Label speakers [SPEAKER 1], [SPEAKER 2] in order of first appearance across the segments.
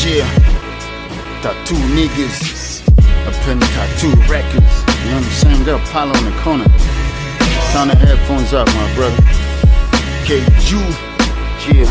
[SPEAKER 1] Yeah, tattoo niggas up in tattoo records. You know what I'm saying? Got Apollo in the corner. Turn the headphones up, my brother. Okay, you, yeah.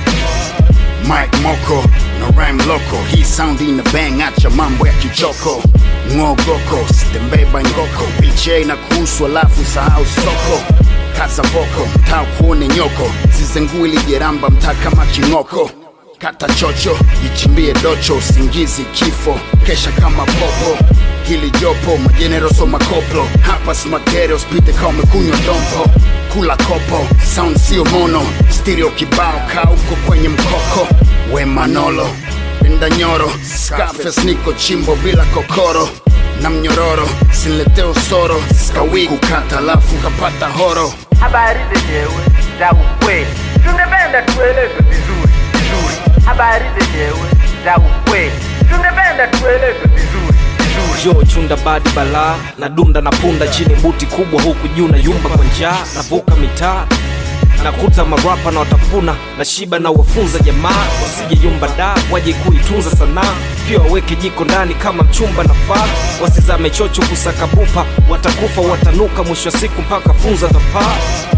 [SPEAKER 1] Mike Moko na rhyme loco, hii sound ina bang, acha mambo ya kichoko. Ngogoko, sitembeba ngoko, wheelchair na kuhusu alafu sahau soko. Kaza voko, mtaa kuone nyoko, zizenguli jeramba mtaa kama king'oko. Kata chocho, ichimbie docho, usingizi kifo, kesha kama popo. Hili jopo, majenero so makoplo, hapa smatere, spite kama umekunywa dompo. Kula kopo, sound sio mono, stereo kibao, kaa uko kwenye mkoko. We Manolo, penda nyoro, Scarface niko chimbo bila kokoro na mnyororo, sinletee usoro, skawi kukata alafu kapata horo.
[SPEAKER 2] habari zenyewe za ukweli, tungependa tuelezwe vizuri vizuri. Habari zenyewe za ukweli, tungependa tuelezwe vizuri vizuri.
[SPEAKER 3] jo chunda badi balaa na dunda na punda chini buti kubwa huku juu na yumba kwa njaa navuka mitaa nakuta marapa na watafuna na shiba na wafunza jamaa wasije yumba da waje kuitunza sanaa pia waweke jiko ndani kama mchumba na faa wasizame chocho kusakabupa watakufa watanuka mwisho wa siku mpaka funza tapaa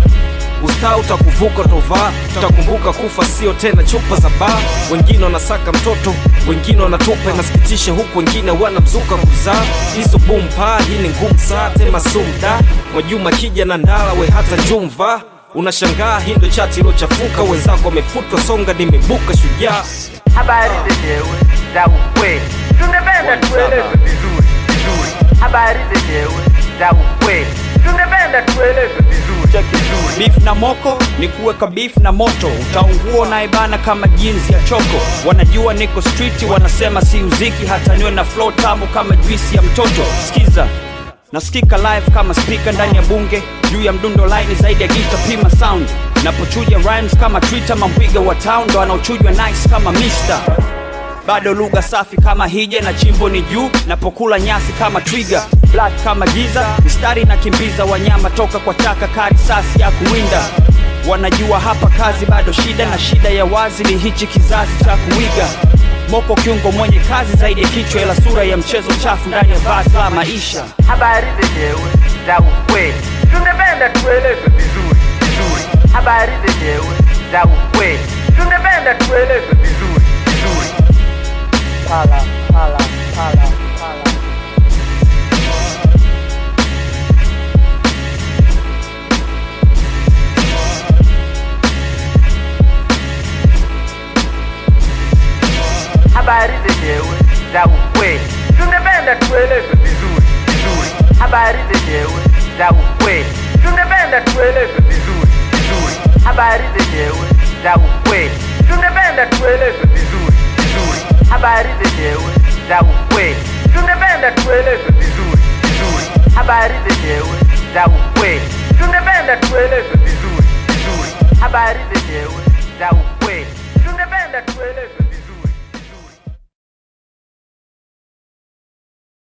[SPEAKER 3] ustaa utakuvuka tovaa tutakumbuka kufa sio tena chupa za baa wengine wanasaka mtoto wengine wanatupa inasikitisha huku wengine wanamzuka kuzaa hizo bumpa hii ni ngumu saa tema sumda mwajuma kija na ndala we hata jumva unashangaa hii ndo chati ilochafuka wenzako wamefutwa songa nimebuka shujaa
[SPEAKER 2] Habari zenyewe za ukweli, tungependa tuelezwe vizuri vizuri. Habari zenyewe za ukweli, tungependa tuelezwe vizuri vizuri.
[SPEAKER 4] beef na moko ni kuweka beef na moto utaungua unaibana kama jinsi ya choko wanajua niko street wanasema si uziki hata niwe na flow tamu kama juisi ya mtoto skiza nasikika live kama speaker ndani ya bunge juu ya mdundo line zaidi ya gita pima sound napochuja rhymes kama twitter mambwiga wa town ndo anaochujwa nice kama mister bado lugha safi kama hija na chimbo ni juu napokula nyasi kama twiga black kama giza mistari na kimbiza wanyama toka kwa chaka kari sasi ya kuwinda wanajua hapa kazi bado shida na shida ya wazi ni hichi kizazi cha kuiga moko kiungo mwenye kazi zaidi ya kichwa ila sura ya mchezo chafu ndani ya vazi la maisha
[SPEAKER 2] Habari zenyewe za ukweli, tungependa tuelezwe vizuri vizuri. Habari zenyewe za ukweli, tungependa tuelezwe vizuri vizuri. Pala, pala, pala, pala. habari zenyewe za ukweli, tungependa tuelezwe vizuri vizuri. Habari zenyewe za ukweli, tungependa tuelezwe vizuri vizuri. Habari zenyewe za ukweli, tungependa tuelezwe vizuri vizuri. Habari zenyewe za ukweli, tungependa tuelezwe vizuri vizuri. Habari zenyewe za ukweli, tungependa tuelezwe vizuri vizuri. Habari zenyewe za ukweli, tungependa tuelezwe